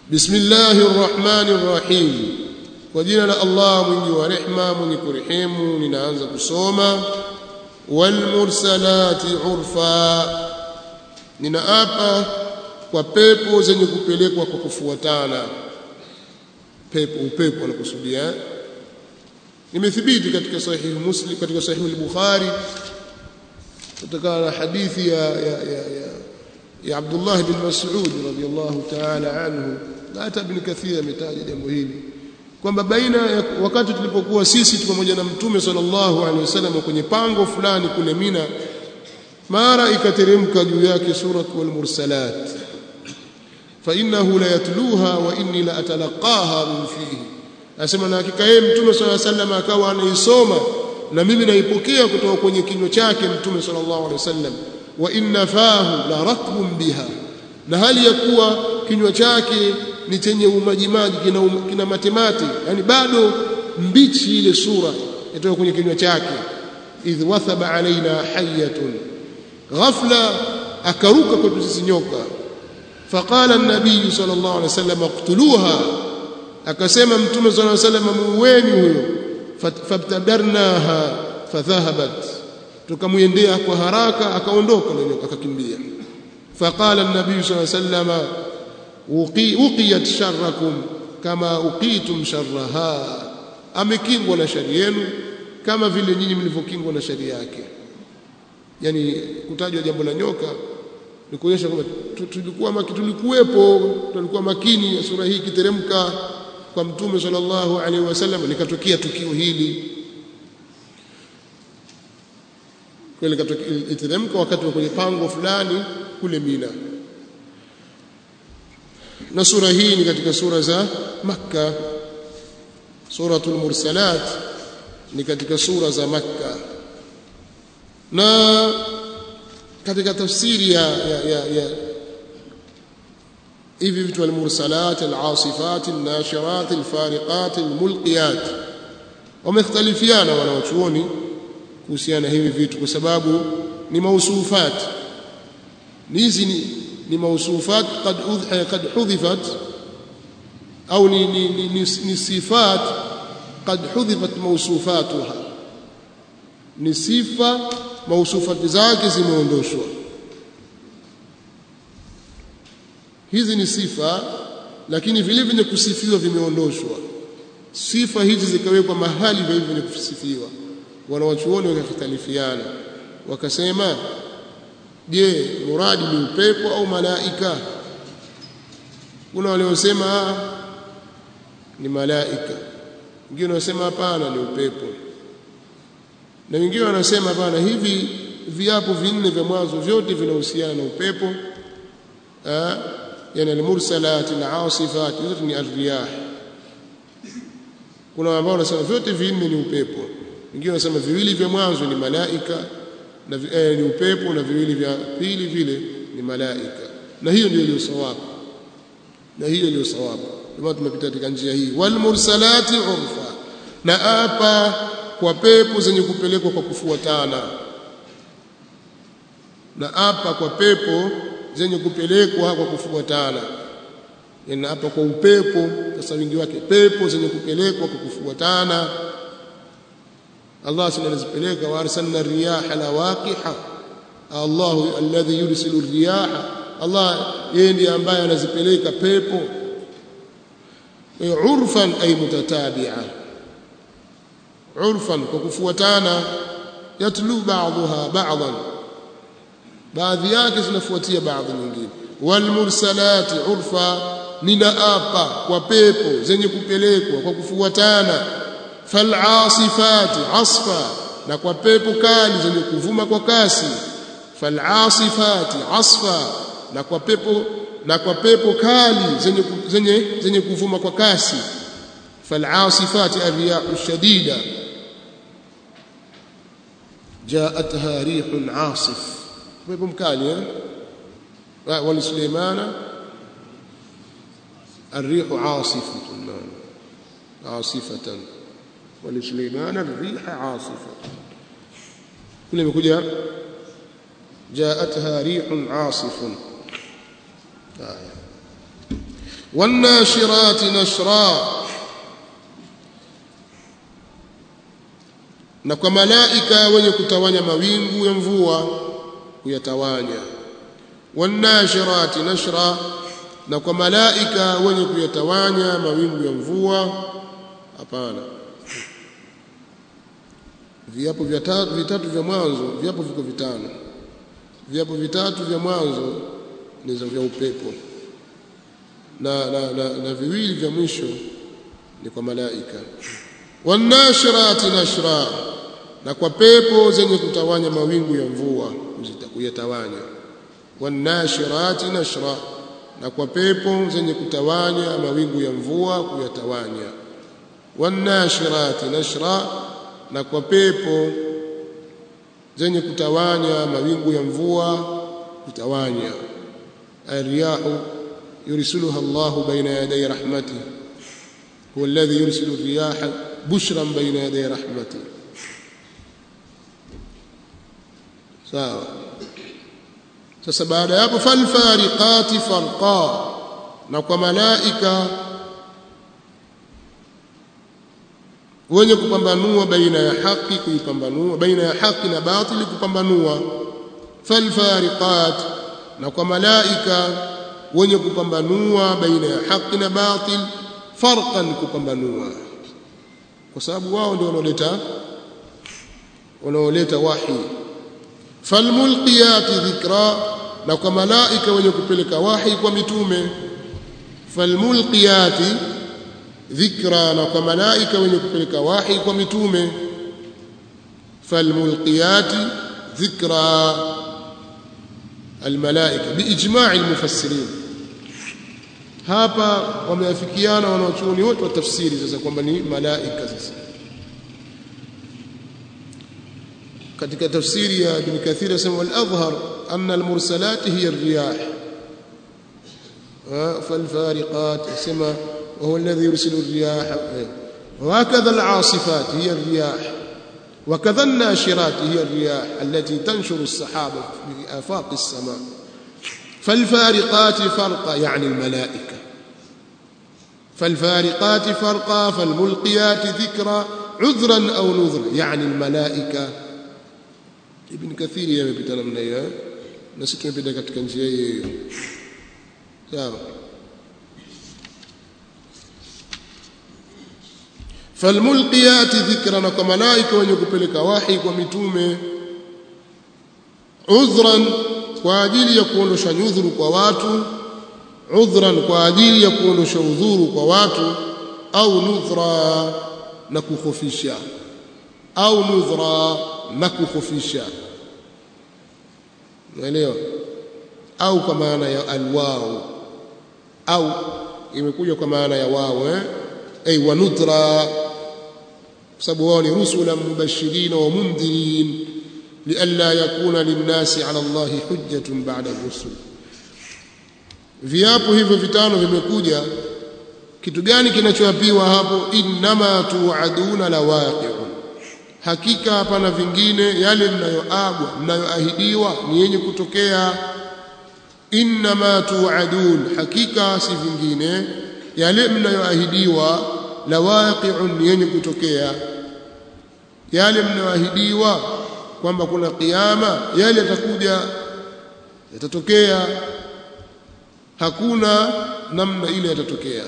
bismillahir rahmanir rahim kwa jina la Allah mwingi wa rehma mwenye kurehemu ninaanza kusoma wal mursalati urfa ninaapa kwa pepo zenye kupelekwa kwa kufuatana pepo upepo anakusudia imethibiti katika sahihi muslim katika sahihi al-bukhari kutokana na hadithi ya ya ya, ya, ya Abdullah bin Mas'ud radhiyallahu ta'ala anhu na hata ibn Kathir ametaja jambo hili kwamba baina ya wakati tulipokuwa sisi pamoja na mtume sallallahu alaihi wasallam kwenye pango fulani kule Mina mara ikateremka juu yake surat wal mursalat fa innahu la yatluha wa inni la atalaqaha min fihi asema na hakika yeye mtume sallallahu alaihi wasallam akawa anaisoma na mimi naipokea kutoka kwenye kinywa chake mtume sallallahu alaihi wasallam wa inna fahu la ratbun biha na hali ya kuwa kinywa chake ni chenye umajimaji kina, um, kina matemate yani bado mbichi ile sura itoka kwenye kinywa chake idh wathaba alaina hayatun ghafla akaruka kwetu sisi nyoka faqala an-nabiy sallallahu alaihi wasallam iqtuluha akasema mtume sallallahu alaihi wasallam muueni huyo fabtadarnaha fadhahabat tukamwendea kwa haraka akaondoka nyoka akakimbia faqala an-nabiy sallallahu alaihi wasallam uqiyat sharrakum kama uqitum sharraha amekingwa na shari yenu kama vile nyinyi mlivyokingwa na shari yake yani kutajwa jambo la nyoka ni kuonyesha kwamba tulikuwa maki, tulikuwepo tulikuwa makini sura hii kiteremka kwa mtume sallallahu alaihi wasallam likatokea tukio hili kweli iteremka wakati wa kwenye pango fulani kule Mina na sura hii ni katika sura za Makka suratul mursalat ni katika sura za Makka na katika tafsiri ya, ya, ya, ya hivi vitu almursalat alasifat alnashirat alfariqat almulqiyat wamekhtalifiana wanawachuoni kuhusiana hivi vitu kwa sababu ni mausufat hizi ni, ni mausufat qad qad hudhifat au ni, ni, ni, ni, ni sifat qad hudhifat mausufatuha ni sifa mausufati zake zimeondoshwa hizi ni sifa lakini vile vyenye kusifiwa vimeondoshwa sifa hizi zikawekwa mahali vile vyenye kusifiwa wanawachuoni wakakhtalifiana wakasema je muradi ni upepo au malaika kuna waliosema ni malaika wengine wanasema hapana ni upepo na wengine wanasema hapana hivi viapo vinne vya mwanzo vyote vinahusiana na upepo ah yani almursalat alasifat zote ni arriyah kuna ambao wanasema vyote vinne ni upepo wengine wanasema viwili vya mwanzo ni malaika na eh, ni upepo na viwili vya pili vile ni malaika na hiyo ndio iliyo sawabu na hiyo ndio sawabu ndio tumepita katika njia hii wal mursalati urfa na apa kwa pepo zenye kupelekwa kwa kufuatana na apa kwa pepo zenye kupelekwa kwa kufuatana yani hapa kwa upepo sasa wingi wake pepo zenye kupelekwa kwa kufuatana Allah sana anazipeleka wa arsalna riyaha lawaqiha Allah alladhi yursilu riyaha Allah yeye ndiye ambaye anazipeleka pepo urfan ay mutatabi'a urfan kwa kufuatana yatlu ba'daha ba'dan baadhi yake zinafuatia baadhi nyingine wal mursalati urfa ninaapa kwa pepo zenye kupelekwa kwa kufuatana fal asifati asfa na kwa pepo kali zenye kuvuma kwa kasi fal asifati asfa na kwa pepo na kwa pepo kali zenye zenye zenye kuvuma kwa kasi fal asifati arriyahu shadida جاءتها ريح عاصف pepo mkali eh wali Suleimana الريح عاصفة عاصفة ولسليمان الريح عاصفة كل يقول جاءتها ريح عاصف آية wanashirati nashra na kwa malaika wenye kutawanya mawingu ya mvua kuyatawanya wanashirati nashra na kwa malaika wenye kuyatawanya mawingu ya mvua hapana viapo vitatu, vitatu vya mwanzo viapo viko vitano viapo vitatu vya mwanzo ni vya upepo na, na, na, na viwili vya mwisho ni kwa malaika wanashirati nashra na kwa pepo zenye kutawanya mawingu ya mvua kuyatawanya wanashirati nashra na kwa pepo zenye kutawanya mawingu ya mvua kuyatawanya wanashirati nashra na kwa pepo zenye kutawanya mawingu ya mvua kutawanya الرياح يرسلها الله بين يدي رحمته هو الذي يرسل الرياح بشرا بين يدي رحمته sawa sasa baada ya hapo falfariqati farqa na kwa malaika wenye kupambanua baina ya haki kuipambanua baina ya haki na batili kupambanua falfariqat na kwa malaika wenye kupambanua baina ya haki na batil farqan kupambanua kwa sababu wao ndio wanaoleta wanaoleta wahi falmulqiyati dhikra na kwa malaika wenye kupeleka wahi kwa mitume falmulqiyati dhikra na kwa malaika wenye kupeleka wahi kwa mitume falmulqiyati dhikra almalaika biijma'i almufassirin hapa wameafikiana wanaochuoni wote wa tafsiri sasa kwamba ni malaika sasa katika tafsiri ya Ibn Kathir asema wal adhhar anna al mursalat hiya ar riyah fal fariqat asema wa huwa alladhi yursilu ar riyah وهكذا العاصفات هي الرياح وكذا الناشرات هي الرياح التي تنشر السحاب في آفاق السماء فالفارقات فرقا يعني الملائكة فالفارقات فرقا فالملقيات ذكرا عذرا أو نذرا يعني الملائكة Ibn Kathiri yamepita namna hiyo na sisi tumepita katika njia hiyo hiyo sawa falmulqiyati dhikra na kwa malaika wenye kupeleka wahi kwa mitume udhran kwa ajili ya kuondosha nyudhuru kwa watu udhran kwa ajili ya kuondosha udhuru kwa watu au nudhra na kukhofisha au nudhra na kukhofisha unaelewa au kwa maana ya alwau au imekuja kwa maana ya wao eh ay wa nudra kwa sababu wao ni rusulan mubashirin wa mundhirin lialla yakuna linnasi ala Allahi hujjatun ba'da rusul viapo hivyo vitano vimekuja kitu gani kinachoapiwa hapo innama tuaduna lawaqi'un hakika hapana vingine yale mnayoagwa mnayoahidiwa ni yenye kutokea innama tuadun hakika si vingine yale mnayoahidiwa lawaqi'un ni yenye kutokea yale mnayoahidiwa kwamba kuna kiyama yale yatakuja yatatokea hakuna namna ile yatatokea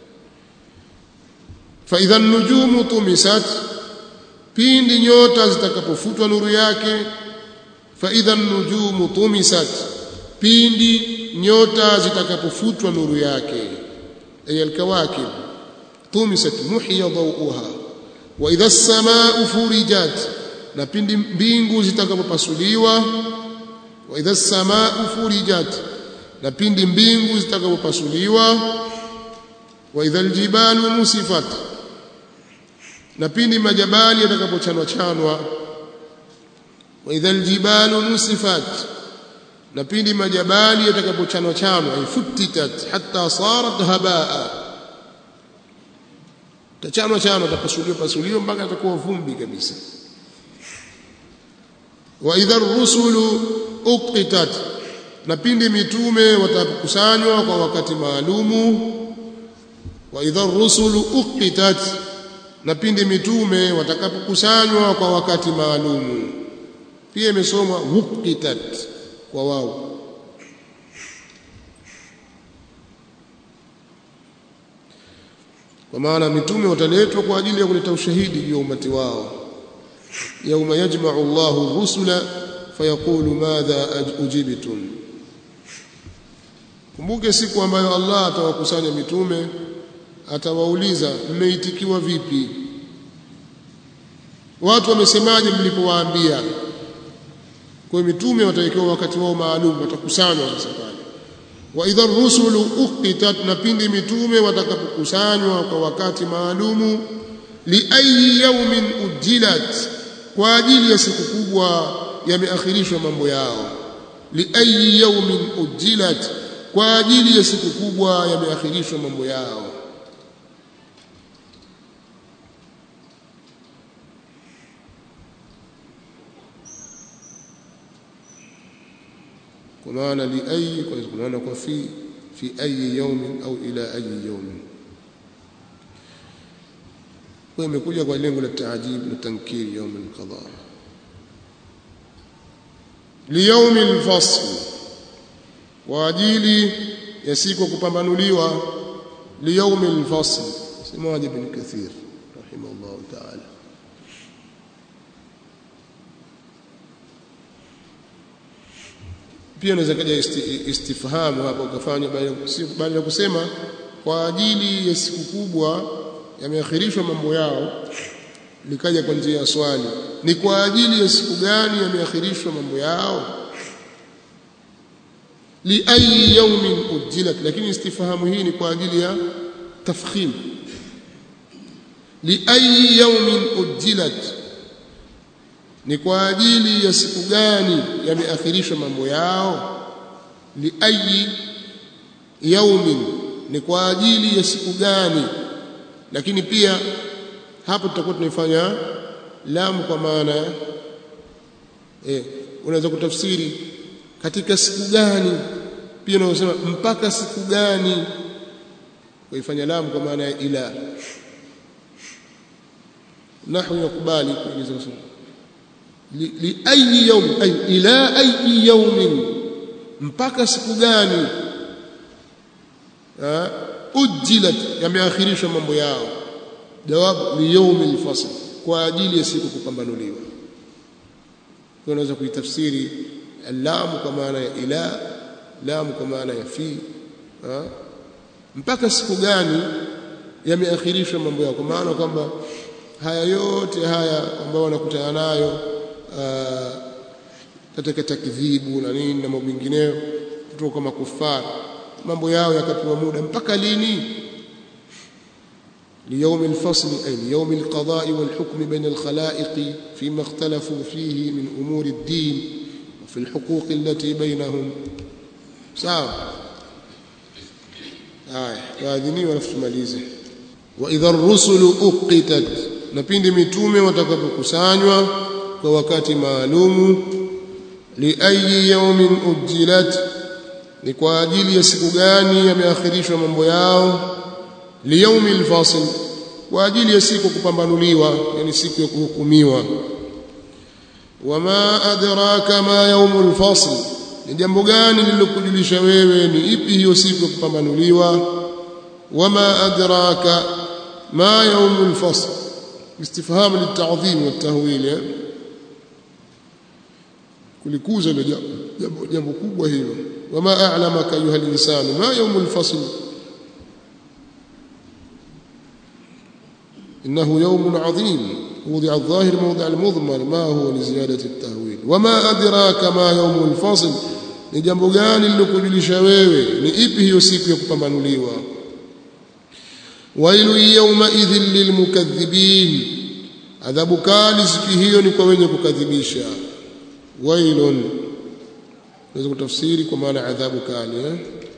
fa idha nujumu tumisat pindi nyota zitakapofutwa nuru yake fa idha nujumu tumisat pindi nyota zitakapofutwa nuru yake ay alkawakib tumisat muhiya dawuha wa idha as-samaa'u furijat na pindi mbingu zitakapopasuliwa wa idha as-samaa'u furijat na pindi mbingu zitakapopasuliwa wa idha aljibalu musifat na pindi majabali yatakapochanwa chanwa wa idha aljibalu nusifat na pindi majabali yatakapochanwa chanwa ifutitat hatta sarat habaa tachanwa chanwa tapasuliwa pasuliwa mpaka atakuwa vumbi kabisa wa idha ar-rusulu uqitat na pindi mitume watakusanywa kwa wakati maalumu wa idha rusulu uqitat na pindi mitume watakapokusanywa kwa wakati maalumu pia imesomwa uqitat kwa wao kwa maana mitume wataletwa kwa ajili ya kuleta ushahidi juu ya umati wao yauma yajma'u Allahu rusula fayaqulu madha ujibtum kumbuke siku ambayo Allah atawakusanya mitume atawauliza mmeitikiwa vipi watu wamesemaje mlipowaambia kwa mitume watawekewa wakati wao maalum watakusanywa sasa pale wa idha rusulu uqitat na pindi mitume watakapokusanywa kwa wakati maalumu li ayi yawmin ujilat kwa ajili ya siku kubwa yameakhirishwa mambo yao li ayi yawmin ujilat kwa ajili ya siku kubwa yameakhirishwa mambo yao kwa maana li ayi kwa maana kwa fi fi ayi yawmin au ila ayi yawmin kwa imekuja kwa lengo la taajib na tankiri يوم القضاء ليوم الفصل kwa ajili ya siku kupambanuliwa liyaumi alfasl semaje ibn kathir rahimahullah ta'ala pia unaweza kaja istifhamu hapo ukafanya baada ya kusema kwa ajili ya siku kubwa yameakhirishwa mambo yao likaja kwa njia ya swali ni kwa ajili ya siku gani yameakhirishwa mambo yao liayi yaumin ujilat lakini istifhamu hii ni kwa ajili ya tafkhim liayi yaumin ujilat ni kwa ajili ya siku gani yameakhirishwa mambo yao liayi yaumin ni kwa ajili ya siku gani lakini pia hapo tutakuwa tunaifanya lamu kwa maana eh unaweza kutafsiri katika siku gani pia unasema mpaka siku gani kuifanya lamu kwa maana ya ila nahwu yakubali kuingiza kusema li, li ayi yawm ay ila ayi yawmin mpaka siku gani ha ujilat yameakhirishwa mambo yao jawab li yawm al-fasl kwa ajili ya siku kupambanuliwa unaweza kuitafsiri lamu kwa maana ya ila lamu kwa maana ya fi ha? mpaka siku gani yameakhirishwa mambo yao kwa maana kwamba haya yote haya ambayo wanakutana nayo katika takdhibu na nini na mambo mengineyo kutoka kwa makufara mambo yao yakapewa muda mpaka lini ليوم الفصل أي ليوم القضاء والحكم بين الخلائق فيما اختلفوا فيه من أمور الدين وفي الحقوق التي بينهم sawa haya waadhini alafu tumalize wa idha rusulu uqitat na pindi mitume watakapokusanywa kwa wakati maalumu li ayi yawmin ujilat ni kwa ajili ya siku gani yameakhirishwa mambo yao li yawmi alfasl kwa ajili ya siku kupambanuliwa yani siku ya kuhukumiwa wama adraka ma yawmul fasl ni jambo gani lililokujulisha wewe ni ipi hiyo siku ya kupambanuliwa wama adraka ma yawmul fasl istifham litadhim watahwil kulikuza ile jambo jambo kubwa hilo wama a'lamaka ayuha al-insanu ma yawmul fasl إنه يوم عظيم وضع الظاهر موضع المضمر ما هو لزيادة التهويل وما أدراك ما يوم الفصل ni jambo gani lilokujulisha wewe ni ipi hiyo siku ya kupambanuliwa wailu yawma idhin lilmukaththibin adhabu kali siku hiyo ni kwa wenye kukadhibisha wailun naweza kutafsiri kwa maana adhabu kali eh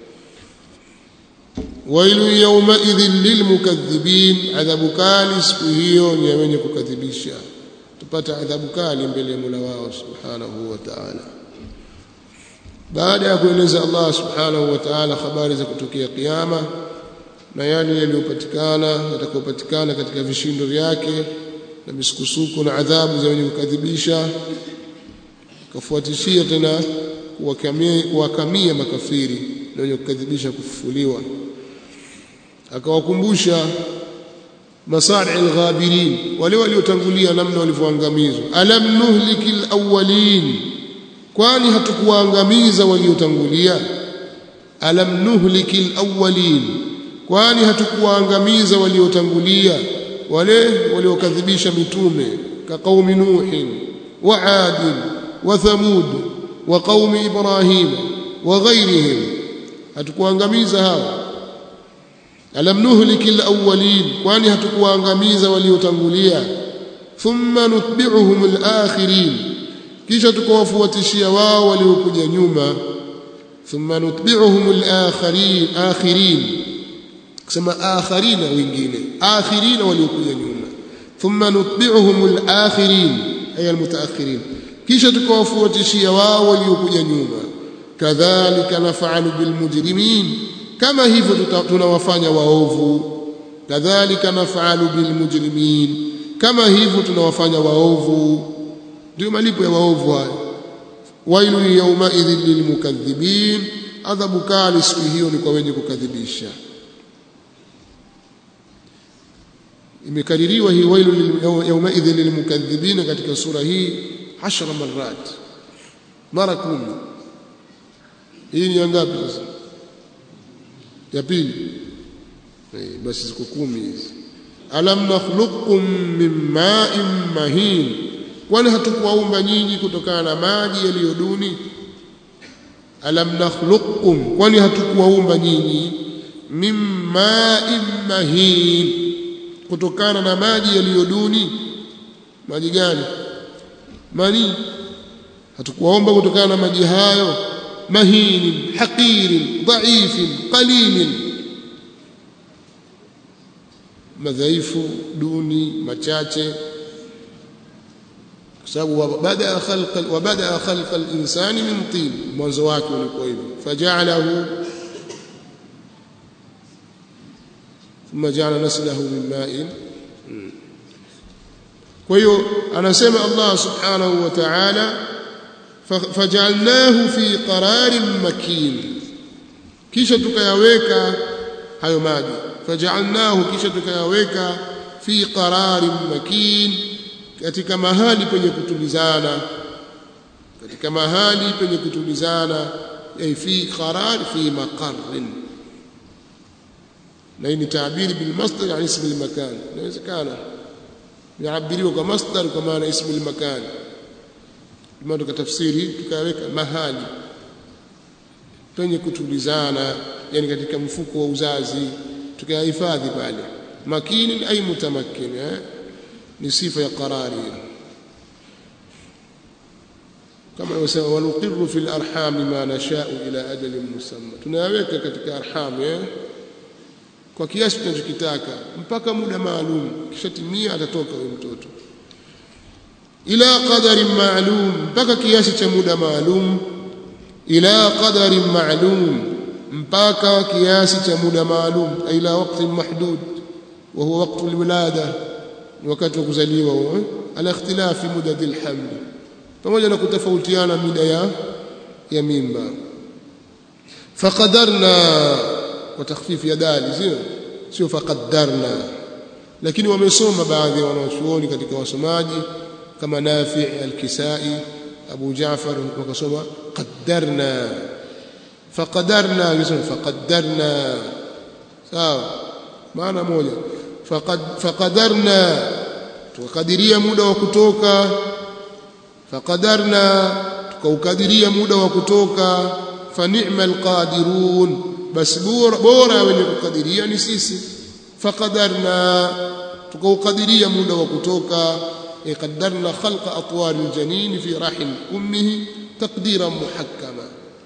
wailu yawma idhin lilmukaththibin adhabu kali siku hiyo ni ya wenye kukadhibisha tupata adhabu kali mbele ya Mola wao subhanahu wa ta'ala baada ya kueleza Allah subhanahu wa ta'ala habari za kutokea kiyama na yale yaliyopatikana yatakayopatikana katika vishindo vyake na misukusuko na adhabu za wenye kukadhibisha kafuatishia tena kuwakamia, kuwakamia makafiri na wenye kukadhibisha kufufuliwa akawakumbusha masari alghabirin wale waliotangulia namna walivyoangamizwa alam nuhliki alawwalin kwani hatukuwaangamiza waliotangulia alam nuhliki alawwalin kwani hatukuwaangamiza waliotangulia wale waliokadhibisha mitume ka qaumi nuhin wa ad wa thamud wa qaumi ibrahim wa ghairihim hatukuangamiza hao alam nuhliki alawwalin kwani hatukuangamiza waliotangulia thumma nutbi'uhum alakhirin kisha tukawafuatishia wao waliokuja nyuma thumma nutbi'uhum alakhirin akhirin kusema akharina wengine akhirina waliokuja nyuma thumma nutbi'uhum alakhirin ay almutaakhirin kisha tukawafuatishia wao waliokuja nyuma kadhalika naf'alu bilmujrimin kama hivyo tunawafanya waovu kadhalika naf'alu bilmujrimin kama hivyo tunawafanya waovu ndio malipo ya waovu haya wailu yawma idhil lilmukaththibin adhabu kali siku hiyo ni kwa wenye kukadhibisha imekaririwa hii wailu yawma idhil lilmukaththibin katika sura hii 10 marat mara 10 hii ni ngapi sasa ya pili basi ziko kumi hizi alam nakhluqukum min ma'in mahin kwani hatukuwaumba nyinyi kutokana na maji yaliyoduni alam nakhluqukum kwani hatukuwaumba nyinyi min ma'in mahin kutokana na maji yaliyoduni maji gani mani hatukuwaomba kutokana na maji hayo مهين حقير ضعيف قليل madhaifu duni machache kwa sababu baada khalqa wa baada khalqa al-insani min tin mwanzo wake ulikuwa hivyo faja'alahu thumma ja'ala naslahu min ma'in kwa hiyo anasema Allah subhanahu wa ta'ala fajalnahu fi qararin makin kisha tukayaweka hayo maji fajalnahu kisha tukayaweka fi qararin makin katika mahali penye kutulizana katika mahali penye kutulizana ay fi qarar fi maqarrin na hii ni taabiri bil masdar yani ismi al makan inawezekana yaabiriwa kwa masdar kwa maana ismi al makan kama tukatafsiri tukaweka mahali penye kutulizana yani katika mfuko wa uzazi tukayahifadhi pale makini ay mutamakkin eh? ni sifa ya qarari kama wasema wanuqirru fil arham ma nasha'u ila ajalin musamma tunayaweka katika arham eh? kwa kiasi tunachokitaka mpaka muda maalum kisha timia atatoka huyo mtoto ila qadarin ma'lum mpaka kiasi cha muda maalum ila qadarin ma'lum mpaka kiasi cha muda maalum ila wakati mahdud wa huwa wakati alwilada wakati wa kuzaliwa huo ala ikhtilafi mudad alhaml pamoja na kutofautiana mida ya ya mimba faqadarna kwa takhfifi ya dali sio sio faqaddarna lakini wamesoma baadhi ya wanachuoni katika wasomaji kama Nafi al-Kisai Abu Jaafar wakasoma qaddarna faqadarna yusema faqaddarna sawa maana moja faqad faqadarna tukadiria muda wa kutoka faqadarna tukaukadiria muda wa kutoka fa ni'mal qadirun basi bora bora wenye kukadiria ni sisi faqadarna tukaukadiria muda wa kutoka قدرنا خلق أطوار الجنين في رحم أمه تقديرا محكما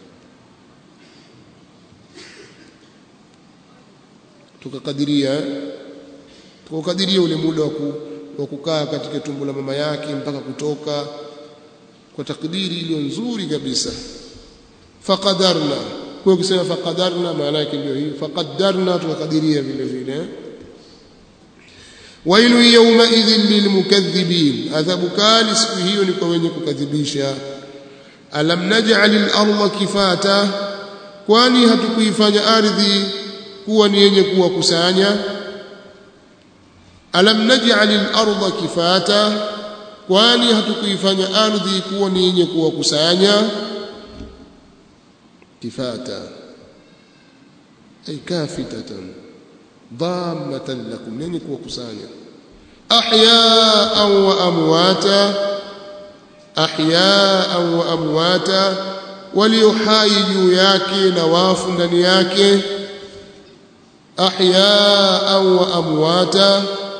tukakadiria tukakadiria ule muda wa kukaa katika tumbo la mama yake mpaka kutoka kwa takdiri iliyo nzuri kabisa faqadarna kwa ukisema faqadarna maana yake ndio hiyo faqadarna tukakadiria vile vile wailu yawma idhin lilmukaththibin adhabu kali siku hiyo ni kwa wenye kukadhibisha alam naj'al al-ardha kifata kwani hatukuifanya ardhi kuwa ni yenye kuwakusanya alam naj'al al-ardha kifata kwani hatukuifanya ardhi kuwa ni yenye kuwakusanya kifata ay kafitatan dhammatan lakum yenye kuwakusanya ahya'an wa amwata ahya'an wa amwata walio hai juu yake na wafu ndani yake ahya'an wa amwata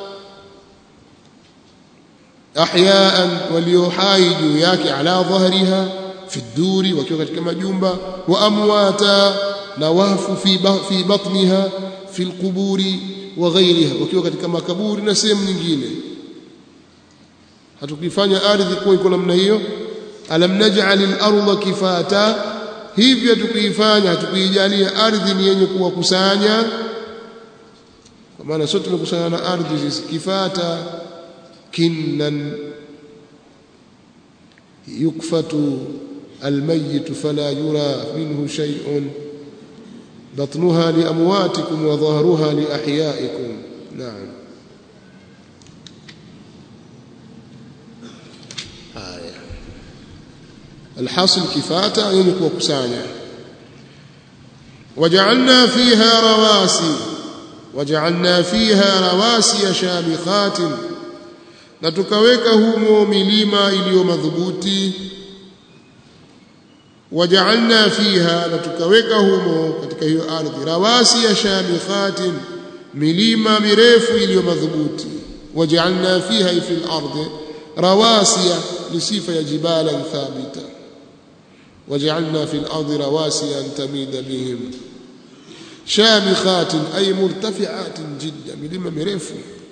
ahya'an walio hai juu yake ala dhahriha fi duri wakiwa katika majumba wa amwata na wafu fi fi batniha fi alquburi wa ghayriha wakiwa katika makaburi na sehemu nyingine hatukifanya ardhi kuwa iko namna hiyo alam naj'al al-ardha kifata hivyo tukuifanya hatukuijalia ardhi ni yenye kuwakusanya kwa maana sote tumekusanya na ardhi sisi kifata kinnan yukfatu الميت فلا يرى منه شيء بطنها لأمواتكم وظهرها لأحيائكم نعم آية الحاصل كفاتا ينك وكسانا وجعلنا فيها رواسي وجعلنا فيها رواسي شامخات na tukaweka humo milima iliyo madhubuti waja'alna fiha na tukaweka humo katika hiyo ardhi rawasi ya shamikhatin milima mirefu iliyo madhubuti waja'alna fiha fil ardi rawasiya ni sifa ya jibalan thabita waja'alna fil ardi rawasiya an tamida bihim shamikhatin ay murtafi'atin jidda milima mirefu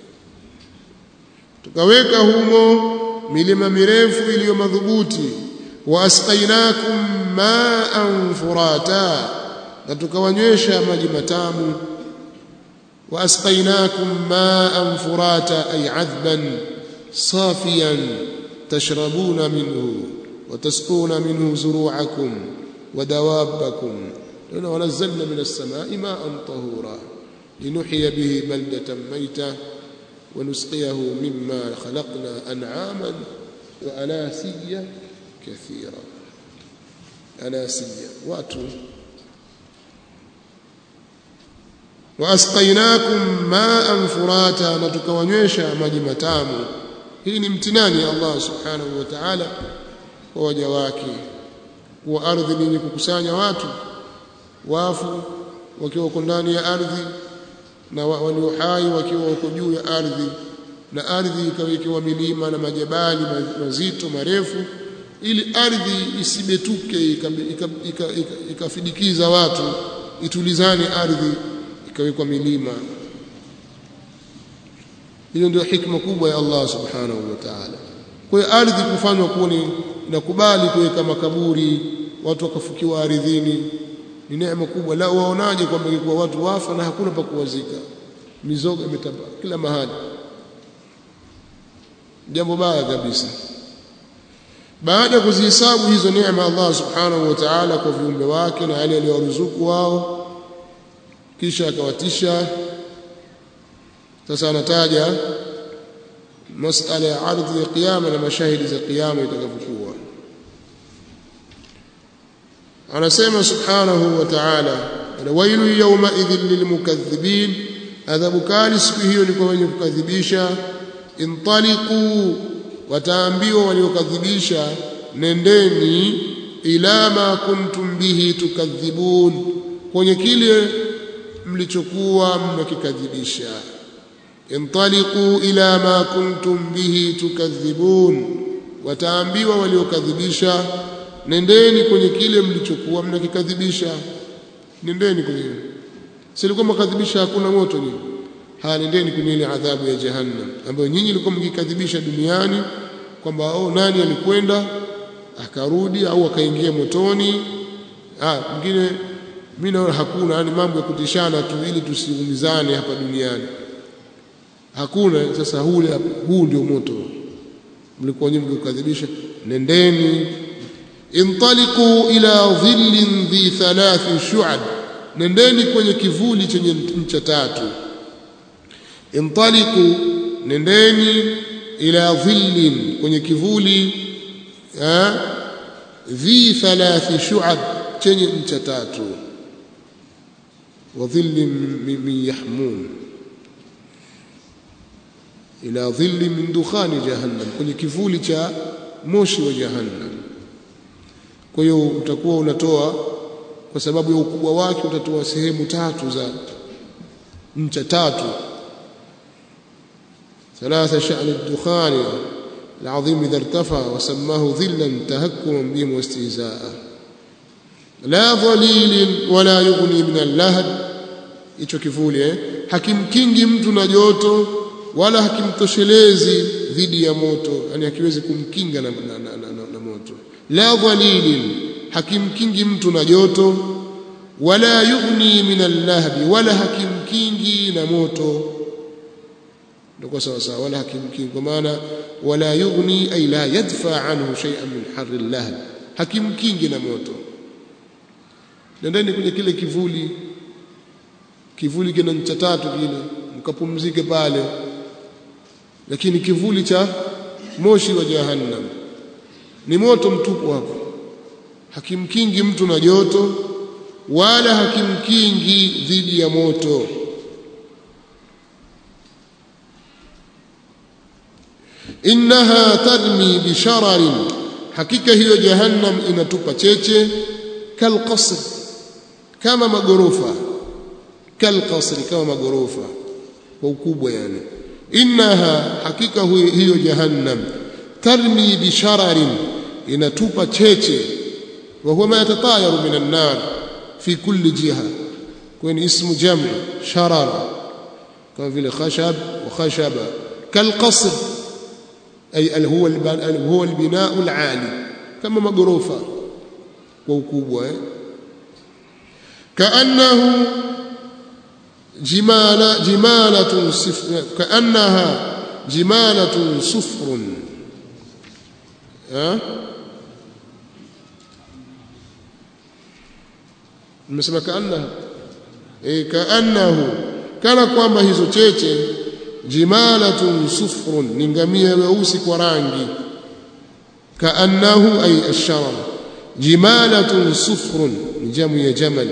tukaweka humo milima mirefu iliyo madhubuti waasqainakum ma'an furata na tukawanywesha maji matamu waasqainakum ma'an furata ay adban safiyan tashrabuna minhu وتسقون منه زروعكم ودوابكم لنا ونزلنا من السماء ماء طهورا لنحيي به بلدة ميتة ونسقيه مما خلقنا أنعاما وأناسيا كثيرا أناسيا واتوا وأسقيناكم ماء فراتا نتكونيشا maji matamu hii ni mtinani ya Allah subhanahu wa ta'ala kwa waja wake kuwa ardhi ni kukusanya watu wafu wakiwa wako ndani ya ardhi na walio hai wakiwa wako juu ya ardhi na ardhi ikawekewa milima na majabali mazito marefu ili ardhi isibetuke ikafidikiza watu itulizane ardhi ikawekwa milima hiyo ndio hikma kubwa ya Allah subhanahu wa ta'ala kwa hiyo ardhi kufanywa kuwa ni inakubali kuweka makaburi watu wakafukiwa ardhini ni neema kubwa la waonaje kwamba ingekuwa watu wafa na hakuna pa kuwazika mizoga imetamba kila mahali jambo baya kabisa baada ya kuzihesabu hizo neema Allah subhanahu wa ta'ala kwa viumbe wake na yale aliyowaruzuku wao kisha akawatisha sasa anataja masala ya ardhi ya kiyama na mashahidi za kiyama itakavyokuwa anasema subhanahu wa ta'ala wailu yawma idhin lilmukaththibin adhabu kali siku hiyo ni kwa wenye kukadhibisha intaliqu wataambiwa waliokadhibisha nendeni ila ma kuntum bihi tukadhibun kwenye kile mlichokuwa mnakikadhibisha intaliqu ila ma kuntum bihi tukadhibun wataambiwa waliokadhibisha nendeni kwenye kile mlichokuwa mnakikadhibisha nendeni kwenye silikuwa mkadhibisha hakuna moto nyinyi haya nendeni kwenye ile adhabu ya jahannam ambayo nyinyi mlikuwa mkikadhibisha duniani kwamba oh nani alikwenda akarudi au akaingia motoni ah mwingine mimi naona hakuna yani mambo ya kutishana tu ili tusiumizane hapa duniani hakuna sasa hule huu ndio moto mlikuwa nyinyi mkikadhibisha nendeni intaliqu ila dhillin dhi thalathi shu'ab nendeni kwenye kivuli chenye ncha tatu intaliqu nendeni ila dhillin kwenye kivuli dhi thalathi shu'ab chenye ncha tatu wa dhillin min yahmun ila dhilli min dukhani jahannam kwenye kivuli cha moshi wa jahannam kwa hiyo utakuwa unatoa kwa sababu ya ukubwa wake utatoa sehemu tatu za ncha tatu ثلاثة شأن الدخان العظيم إذا ارتفع وسماه ظلا تهكما بهم واستهزاء لا ظليل ولا يغني من اللهب hicho kivuli eh hakimkingi mtu na joto wala hakimtoshelezi dhidi ya moto yani hakiwezi kumkinga na, na, na, na, na, na moto la dhalilin hakimkingi mtu na joto wala yughni min allahbi wala hakimkingi na moto ndio sawa sawa wala hakimkingi kwa maana wala yughni ay la yadfa anhu shay'an min harri allahb hakimkingi na moto nendeni kwenye kile kivuli kivuli kina ncha tatu kile mkapumzike pale lakini kivuli cha moshi wa jahannam ni moto mtupu hapo hakimkingi mtu na joto wala hakimkingi dhidi ya moto innaha tarmi bishararin hakika hiyo jahannam inatupa cheche kalqasr kama magorofa kalqasri kama magorofa kwa ukubwa yani innaha hakika hiyo jahannam tarmi bishararin inatupa cheche wa huwa ma yatatayaru min an-nar fi kulli jiha kwani ismu jam' sharar kama vile khashab wa khashaba kalqasr ay huwa huwa al-binaa al-ali kama magorofa kwa ukubwa eh kaannahu جمالة جمالة صفر كأنها جمالة صفر ها nimesema kaannaha eh kaannahu kana kwamba hizo cheche jimalatun sufrun ni ngamia weusi kwa rangi kaannahu ay ash-sharar jimalatun sufrun ni jamu ya jamal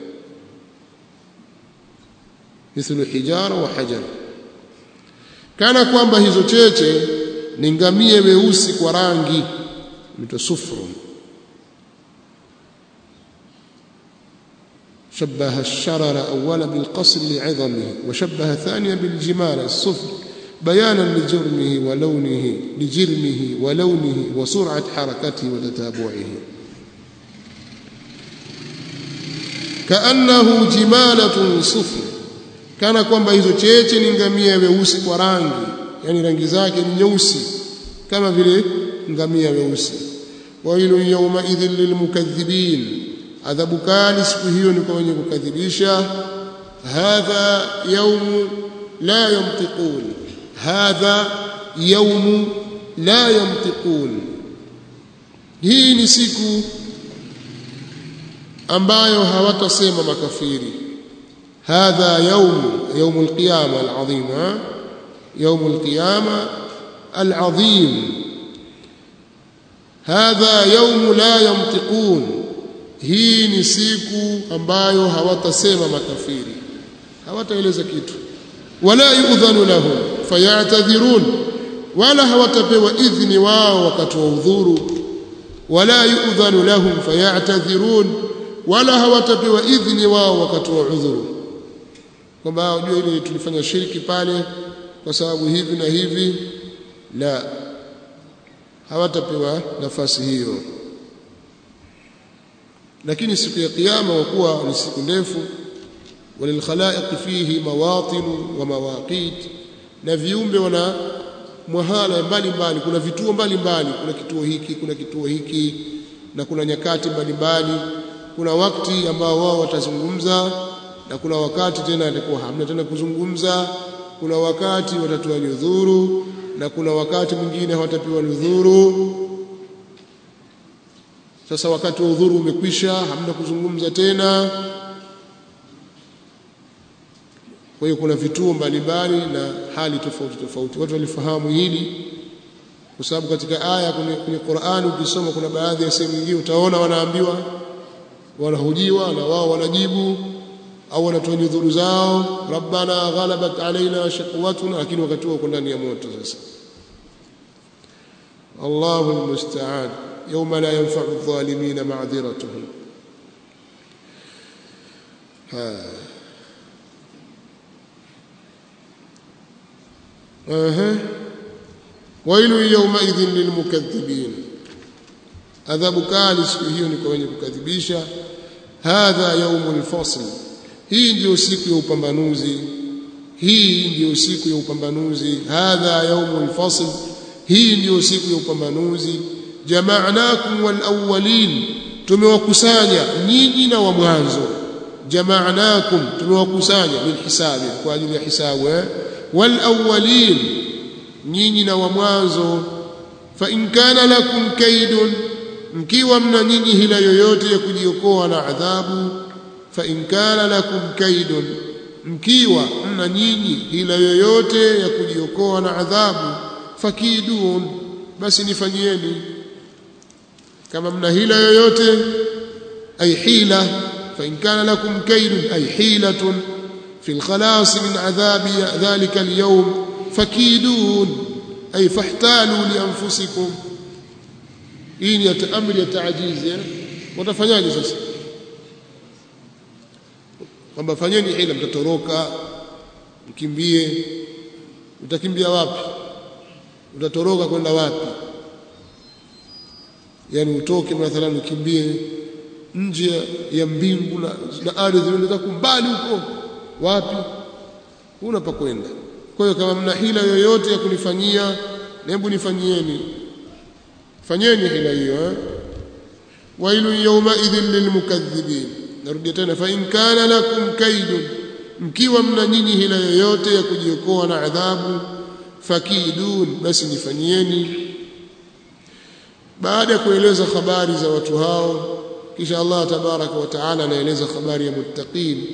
mithlu hijara wa hajar kana kwamba hizo cheche ni ngamia weusi kwa rangi mito sufrun شبه الشرر أولا بالقصر لعظمه وشبه ثانيا بالجمال الصفر بيانا لجرمه ولونه لجرمه ولونه وسرعة حركته وتتابعه كأنه جمالة صفر kana kwamba hizo cheche ni ngamia weusi kwa rangi yani rangi zake ni nyeusi kama vile ngamia weusi wailu yawma idhil lilmukaththibin adhabu kali siku hiyo ni kwa wenye kukadhibisha hadha yawm la yantiqun hadha yawm la yantiqun hii ni siku ambayo hawatasema makafiri هذا يوم يوم القيامة العظيم يوم القيامة العظيم هذا يوم لا ينطقون hii ni siku ambayo hawatasema makafiri hawataeleza kitu wala yu'dhanu lahum fayatadhirun wala hawatapewa idhni wao wakati wa udhuru wala yu'dhanu lahum fayatadhirun wala hawatapewa idhni wao wakati wa udhuru kwamba unajua ile tulifanya shirki pale kwa sababu hivi na hivi la hawatapewa nafasi hiyo lakini siku ya kiyama wakuwa ni siku ndefu walilkhalaiq fihi mawatin wa mawaqit na viumbe wana mwahala mbalimbali kuna vituo mbalimbali kuna kituo hiki kuna kituo hiki na kuna nyakati mbalimbali kuna wakati ambao wao watazungumza na kuna wakati tena atakuwa hamna tena kuzungumza kuna wakati watatoa nyudhuru na kuna wakati mwingine hawatapewa nyudhuru sasa wakati wa udhuru umekwisha hamna kuzungumza tena kwa hiyo kuna vituo mbalimbali na hali tofauti tofauti watu walifahamu hili kwa sababu katika aya kwenye, kwenye Qur'ani ukisoma kuna baadhi ya sehemu nyingine utaona wanaambiwa wanahojiwa na wao wanajibu au wanatoa nyudhuru zao rabbana ghalabat alaina shaqwatuna lakini wakati huo uko ndani ya moto sasa Allahu almusta'an yawma la yanfa'u adh-dhalimin ma'dhiratuhum aha wailu yawmaidhin lilmukaththibin adhabu kali siku hiyo ni kwa wenye kukadhibisha hadha yaumul fasl hii ndiyo siku ya upambanuzi hii ndiyo siku ya upambanuzi hadha yaumul fasl hii ndiyo siku ya upambanuzi jama'nakum wal awwalin tumewakusanya nyinyi na wa mwanzo jama'nakum tumewakusanya bil hisabi kwa ajili ya hisabu eh wal awwalin nyinyi na wa mwanzo fa in kana lakum kaidun mkiwa mna nyinyi hila yoyote ya kujiokoa na adhabu fa in kana lakum kaidun mkiwa mna nyinyi hila yoyote ya kujiokoa na adhabu fakidun basi nifanyieni kama mna hila yoyote ay hila fa in kana lakum kaidun ay hilatun fi alkhalas min adhabi dhalika alyawm fakidun ay fahtalu li anfusikum hii ni amri ya taajizi eh watafanyaje sasa kwamba fanyeni hila mtatoroka mkimbie utakimbia wapi utatoroka kwenda wapi yani utoke mathalan ukimbie nje ya mbingu na, na ardhi unataka kumbali huko wapi huna pa kwenda kwa hiyo kama mna hila yoyote ya kunifanyia hebu nifanyieni fanyeni hila hiyo eh wailu yawma idhin lilmukaththibin narudia tena fa in kana lakum kaidun mkiwa mna nyinyi hila yoyote ya kujiokoa na adhabu fakidun basi nifanyieni baada ya kueleza habari za watu hao kisha Allah tabaraka wa taala anaeleza habari ya muttaqin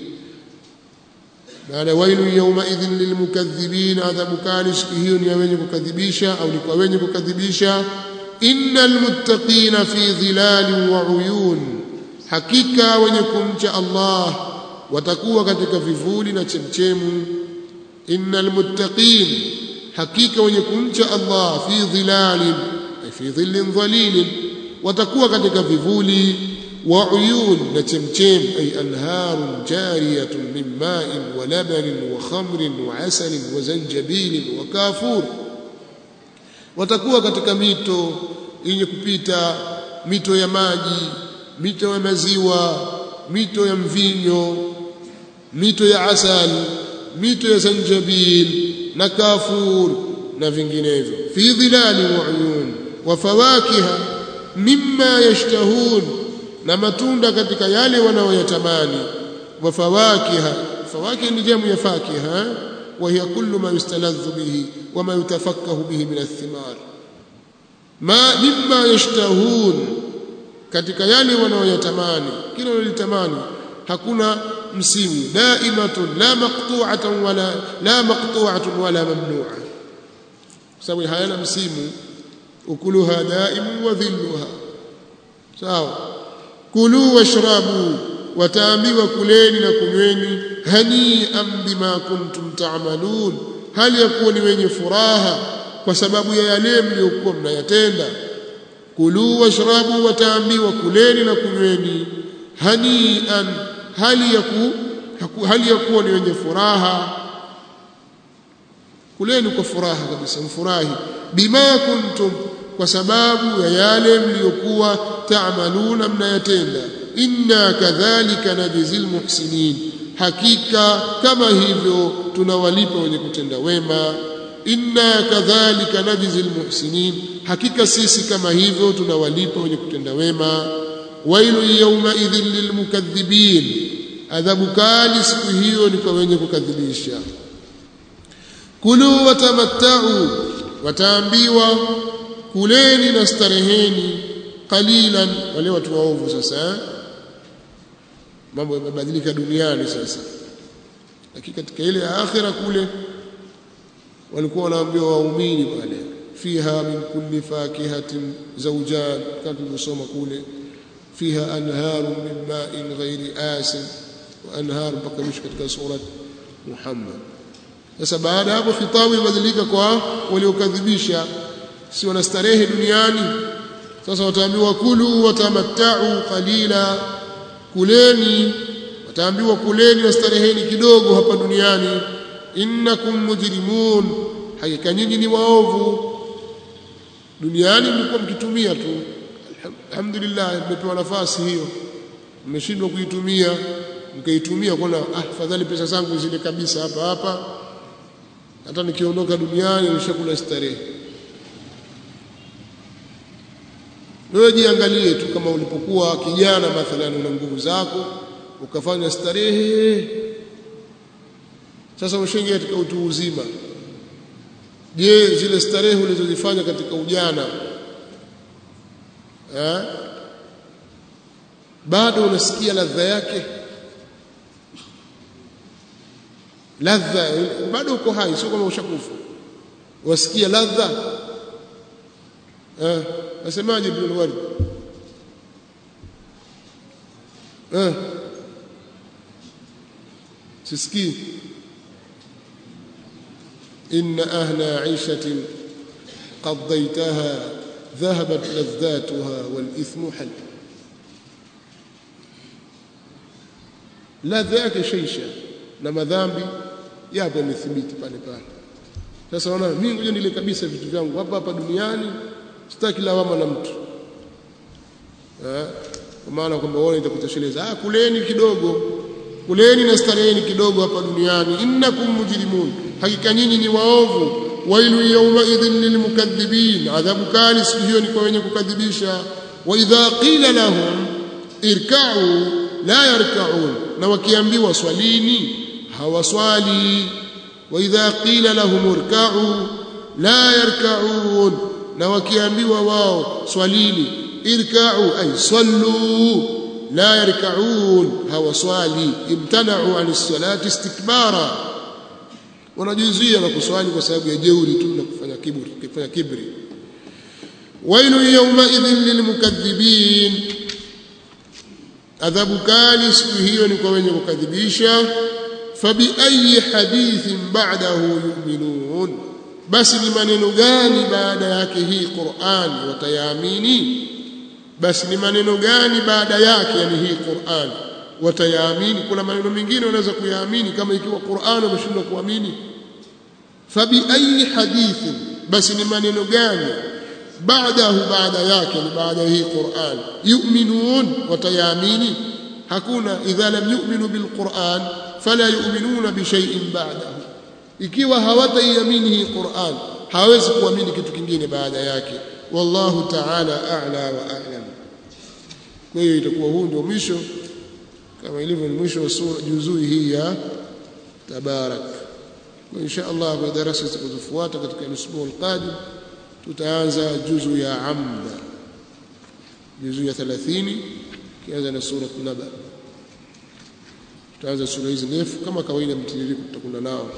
baada wailu yawma idhin lilmukaththibin adhabu kali siku hiyo ni wenye kukadhibisha au ni kwa wenye kukadhibisha innal muttaqina fi dhilalin wa uyun hakika wenye kumcha Allah watakuwa katika vivuli na chemchemu innal muttaqin hakika wenye kumcha Allah fi dhilalin fi dhillin dhalilin watakuwa katika vivuli wa uyun na chemchem ay anharun jariyatun min ma'in wa labanin wa khamrin wa asalin wa zanjabilin wa kafur watakuwa katika mito yenye kupita mito ya maji mito ya maziwa mito ya mvinyo mito ya asali mito ya zanjabil na kafur na vinginevyo fi dhilali wa uyun wa fawakiha mimma yashtahun na matunda katika yale wanaoyatamani wa fawakiha fawakiha ni jamu ya fakiha wa hiya kullu ma yustaladhu bihi wa ma yutafakkahu bihi min athimar ma mimma yashtahun katika yale wanaoyatamani kila wanalitamani hakuna msimu daimatun la maqtu'atan wala la maqtu'atun wala mamnu'a sababu hayana msimu ukuluha daimu wa dhilluha sawa kulu washrabu wataambiwa kuleni na kunyweni hani'an bima kuntum ta'malun hali ya kuwa ni wenye furaha kwa sababu ya yale mliokuwa mnayatenda kulu washrabu wataambiwa kuleni na kunyweni hani'an hali ya ku hali ya kuwa ni wenye furaha kuleni kwa furaha kabisa mfurahi bima kuntum kwa sababu ya yale mliokuwa taamaluna mnayatenda inna kadhalika najzil muhsinin hakika kama hivyo tunawalipa wenye kutenda wema inna kadhalika najzil muhsinin hakika sisi kama hivyo tunawalipa wenye kutenda wema wailu yawma idhin lilmukaththibin adhabu kali siku hiyo ni kwa wenye kukadhibisha kulu watamattau wataambiwa kuleni na stareheni qalilan wale watu waovu sasa mambo yamebadilika duniani sasa lakini katika ile ya akhira kule walikuwa wanaambiwa waumini pale fiha min kulli fakihatin zawjan kama tulivyosoma kule fiha anharu min ma'in ghairi asin wa anharu mpaka mwisho katika surat Muhammad sasa baada hapo khitabu ibadilika kwa waliokadhibisha si wanastarehe duniani sasa wataambiwa kulu watamattau qalila kuleni wataambiwa kuleni na stareheni kidogo hapa duniani innakum mujrimun hakika nyinyi ni waovu duniani mlikuwa mkitumia tu alhamdulillah mmepewa nafasi hiyo mmeshindwa kuitumia mkaitumia kuna ah fadhali pesa zangu zile kabisa hapa hapa hata nikiondoka duniani nishakula starehe wewe jiangalie tu kama ulipokuwa kijana mathalan una nguvu zako ukafanya starehe sasa umeshaingia katika utu uzima je zile starehe ulizozifanya katika ujana eh bado unasikia ladha yake ladha bado uko hai sio kama ushakufa wasikia ladha eh nasemaje ibn al-Ward eh sisikii إن أهل عيشة قضيتها ذهبت لذاتها والإثم حل ladha yake shaisha na madhambi yapo yamethibiti pale pale sasa wana mimi ngoja nile kabisa vitu vyangu hapa hapa duniani sitaki lawama na mtu eh kwa maana kwamba wao itakutosheleza ah kuleni kidogo kuleni na stareheni kidogo hapa duniani innakum mujrimun hakika nyinyi ni waovu wailu yawma idhin lilmukaththibin adhabu kali siku hiyo ni kwa wenye kukadhibisha wa idha qila lahum irka'u la yarka'un na wakiambiwa swalini hawaswali wa idha qila lahum irka'u la yarka'un na wakiambiwa wao swalini irka'u ay sallu la yarka'un hawaswali imtana'u 'an as-salati istikbara wanajizuia na kuswali kwa sababu ya jeuri tu na kufanya kiburi kufanya kibri wailu yawma idhin lilmukaththibin adhabu kali siku hiyo ni kwa wenye kukadhibisha fabi ayi hadithin ba'dahu yu'minun basi ni maneno gani baada yake hii Qur'an watayaamini basi ni maneno gani baada yake yani hii Qur'an watayaamini kuna maneno mengine wanaweza kuyaamini kama ikiwa Qur'an wameshindwa kuamini fabi ayi hadithin basi ni maneno gani baadahu baada yake ni baada hii Qur'an yu'minun watayaamini hakuna idha lam yu'minu bil Qur'an fala yu'minuna bi shay'in ba'dahu ikiwa hawataiamini hii Qur'an hawezi kuamini kitu kingine baada yake wallahu ta'ala a'la wa a'lam kwa hiyo itakuwa huu ndio mwisho kama ilivyo ni mwisho wa sura juzui hii ya tabarak wa insha Allah kwa darasa zitakazofuata katika usbu'u al-qadim tutaanza juzu ya amda juzu ya 30 kianza na sura naba tutaanza sura hizi ndefu kama kawaida mtiririko tutakwenda nao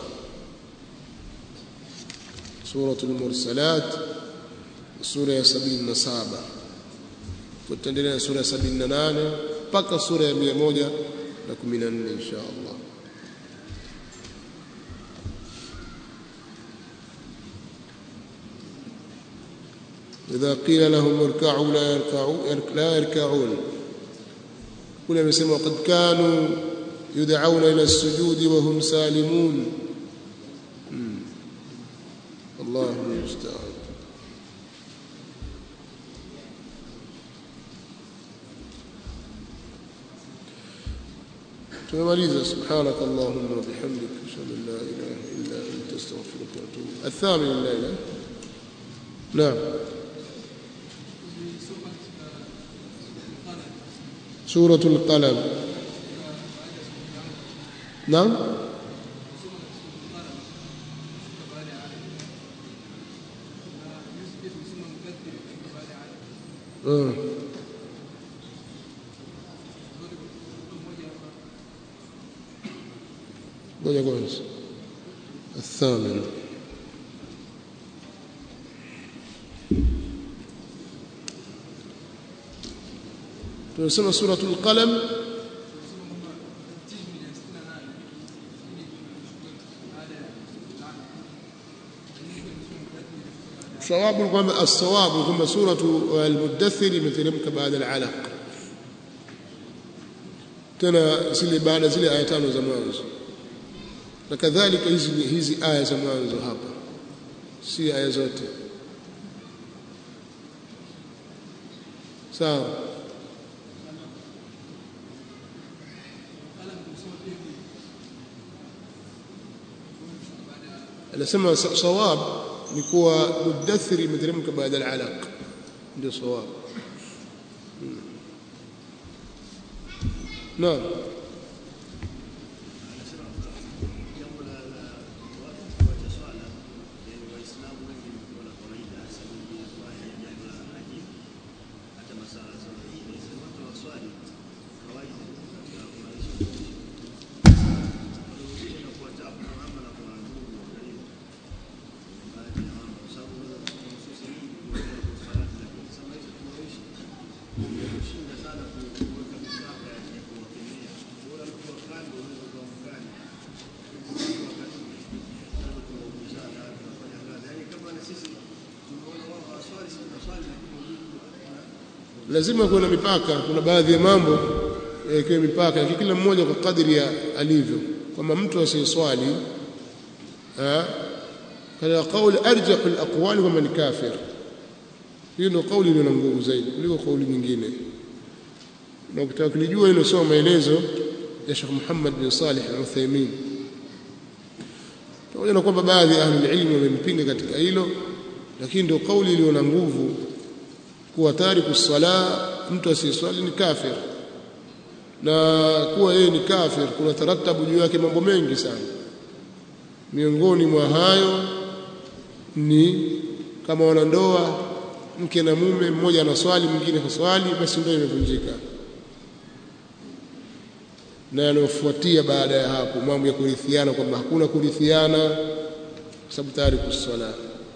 suratul mursalat sura ya 77 tutaendelea na sura ya 78 mpaka sura ya 114 insha Allah إذا قيل لهم اركعوا لا يركعون لا يركعون كل يسمى قد كانوا يدعون إلى السجود وهم سالمون الله المستعان tumemaliza subhanak allahumma wa bihamdik ashhadu an la ilaha illa anta astaghfiruka wa atubu الثامن الليله نعم suratul qalam naam Mm. ngoja kwanza الثامن tunasema suratul qalam sawabu kwamba as-sawabu kwamba suratu al-mudaththir imeteremka baada al-alaq tena zile baada zile aya tano za mwanzo na kadhalika hizi hizi aya za mwanzo hapa si aya zote sawa anasema sawab ni kuwa mudaththir imeteremka baada al-alaq ndio sawab naam lazima kuwe na mipaka kuna baadhi ya mambo yakiwe mipaka lakini kila mmoja kwa kadri ya alivyo kama mtu asiyeswali kana kauli arjahu alaqwali kama ni kafir hiyo ndio kauli iliyo na nguvu zaidi kuliko kauli nyingine na ukitaka kulijua hilo soma maelezo ya Sheikh Muhammad bin Salih al-Uthaymeen pamoja na kwamba baadhi ya ahli ilmu wamempinga katika hilo lakini ndio kauli iliyo na nguvu kuwa tariku sala mtu asiyeswali ni kafir na kuwa yeye ni kafir kuna taratabu juu yake mambo mengi sana miongoni mwa hayo ni kama wanandoa mke na mume mmoja anaswali mwingine haswali basi ndoa imevunjika na yanayofuatia baada ya hapo mambo ya kurithiana kwamba hakuna kurithiana kwa sababu tayari kuswala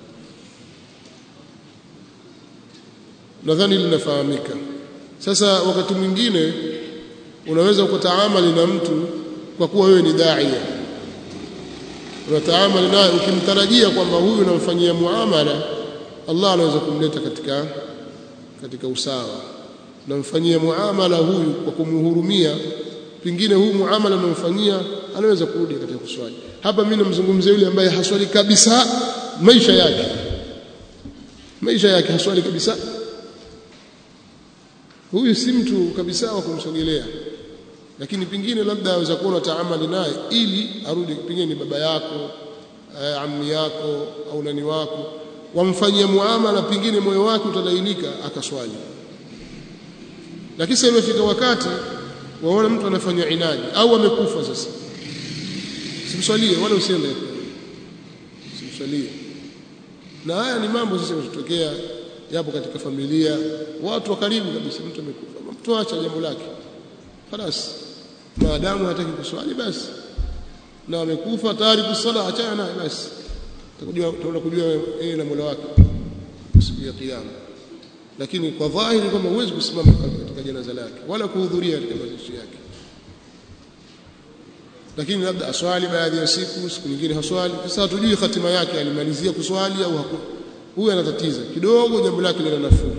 nadhani linafahamika sasa wakati mwingine unaweza ukataamali na mtu kwa kuwa wewe ni daia unataamali naye ukimtarajia kwamba huyu unamfanyia muamala Allah anaweza kumleta katika katika usawa namfanyia muamala huyu kwa kumhurumia pengine huu muamala unamfanyia anaweza kurudi katika kuswali hapa mimi namzungumzia yule ambaye haswali kabisa maisha yake maisha yake haswali kabisa huyu si mtu kabisa wa kumsogelea lakini pengine labda aweza kuwa taamali naye ili arudi pengine ni baba yako eh, ammi yako au nani wako wamfanyia muamala pengine moyo wake utalainika akaswali lakini sasa imefika wakati waona mtu anafanya inadi au amekufa sasa simswalie wala usiende simswalie na haya ni mambo sasa yanatokea yapo katika familia watu wa karibu kabisa mtu amekufa mtu acha jambo lake خلاص maadamu hataki kuswali basi na amekufa tayari kusala achana naye basi utakujua utaona kujua yeye na Mola wake siku ya kiyama lakini kwa dhahiri kama huwezi kusimama katika janaza lake wala kuhudhuria katika mazishi yake lakini labda aswali baadhi ya siku siku nyingine haswali sasa hatujui hatima yake alimalizia kuswali au haku huyu anatatiza kidogo jambo lake lina nafuu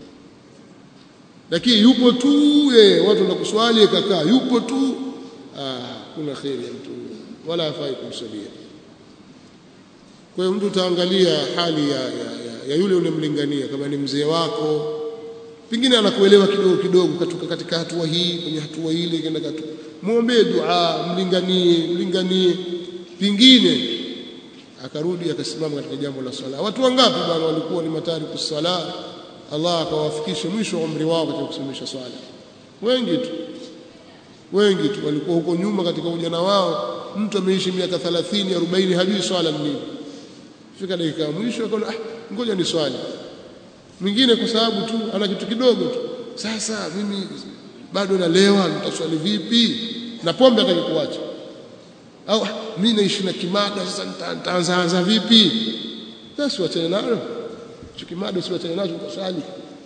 lakini yupo tu yeye watu na kuswali kakaa yupo tu ah kuna khairi ya mtu wala hafai kumsalia kwa hiyo mtu utaangalia hali ya, ya, ya, ya yule unemlingania kama ni mzee wako pengine anakuelewa kidogo kidogo katoka katika hatua hii kwenye hatua ile kenda katu muombe dua mlinganie mlinganie pengine akarudi akasimama katika jambo la swala watu wangapi bwana walikuwa ni matari kusala Allah akawafikisha mwisho wa umri wao katika kusimamisha swala wengi tu wengi tu walikuwa huko nyuma katika ujana wao mtu ameishi miaka 30 40 hajui swala nini fika dakika ya mwisho akaona ah ngoja ni swali mwingine kwa sababu tu ana kitu kidogo tu sasa mimi bado nalewa nitaswali vipi na pombe hataki kuacha au mimi naishi na kimada sasa nitaanza anza vipi sasa uachane nalo kimada si uachane nacho utaswali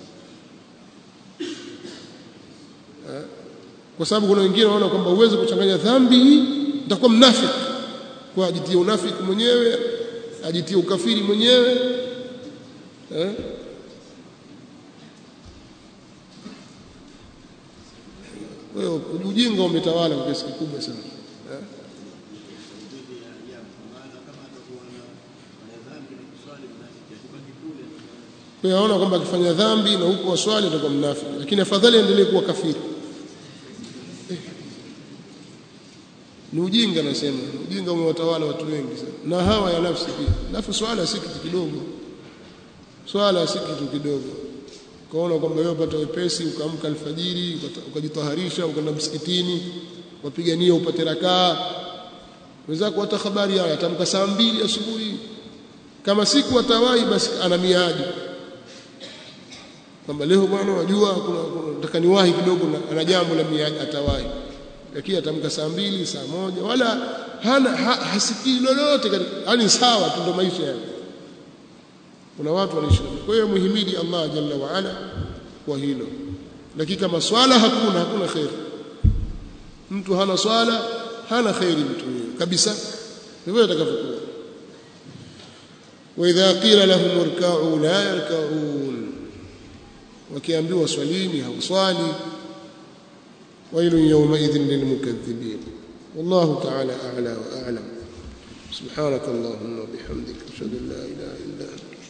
kwa sababu kuna wengine wanaona kwamba uweze kuchanganya dhambi hii nitakuwa mnafiki kwa ajitie unafiki mwenyewe ajitie ukafiri mwenyewe eh? wewe ujinga umetawala kwa kiasi kikubwa sana eh? kwa hiyo aona kwamba akifanya dhambi na huko waswali atakuwa mnafiki lakini afadhali aendelee kuwa kafiri ni ujinga nasema ujinga umewatawala watu wengi sana na hawa ya nafsi pia alafu swala si kitu kidogo swala si kitu kidogo kaona kwamba wewe upata wepesi ukaamka alfajiri ukajitaharisha ukaenda msikitini wapigania upate rakaa wenzako hata habari haya atamka saa mbili asubuhi kama siku atawahi basi ana miadi kwamba leo bwana wajua kuna nataka niwahi kidogo ana jambo la miadi atawahi lakini atamka saa mbili saa moja wala hana ha, hasikii lolote yani sawa tu ndo maisha yake kuna watu wanaishi kwa hiyo muhimidi Allah jalla wa ala kwa hilo lakini kama swala hakuna hakuna khair mtu hana swala hana khairi mtu huyo kabisa ndivyo atakavyokuwa wa idha qila lahum irka'u la yarka'un wakiambiwa swalini hauswali ويل يومئذ للمكذبين والله تعالى أعلى وأعلم سبحانك اللهم وبحمدك أشهد أن لا إله إلا أنت